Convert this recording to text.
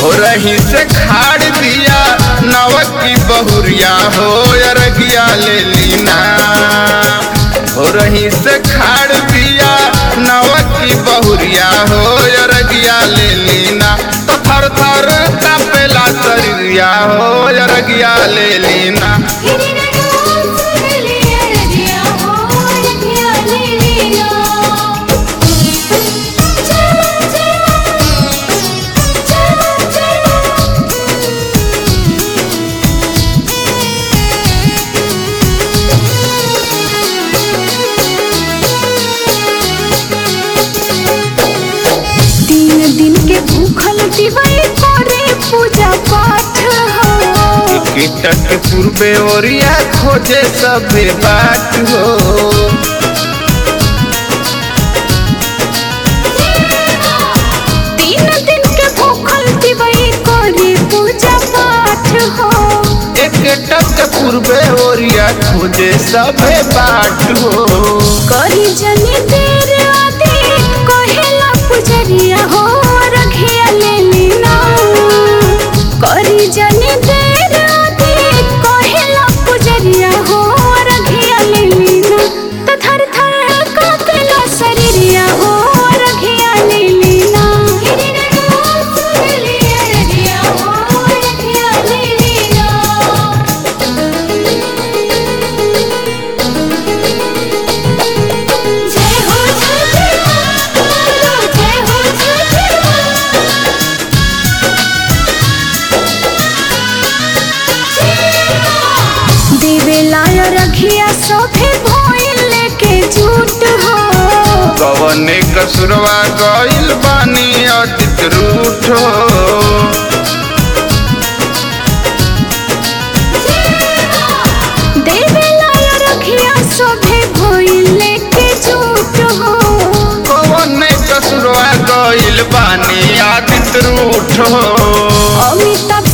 हो रही से खाड़ दिया नवक की बहुरिया हो अरगिया ले लीना हो रही से खाड़ दिया नवक की बहुरिया हो अरगिया ले लीना तो थर थर कापेला शरीरिया हो अरगिया ले लीना तीन दिन के भूखल दिवाई करे पूजा पाठ हो कीटक के पूर्वे ओरिया खोजे सबे बाट हो तीन दिन के भूखल दिवाई करे पूजा पाठ हो एक टक के पूर्वे ओरिया खोजे सबे बाट हो करी जनी देर आदि कहेला पुजरिया हो रखिया ले लीना करी जनी देर आदि कहेला पुजरिया हो रखिया ले लीना तो थर थर कापेला शरीरिया हो रखिया ले लीना जय हो छठी माँ जय हो छठी माँ देवेला रखिया सोफे भोइल लेके झूठ हो कवने कसुरवा गइल बानी अतित रूठ हो देवेला रखिया सोफे भोइल लेके झूठ हो कवने कसुरवा गइल बानी अतित रूठ हो अमिताभ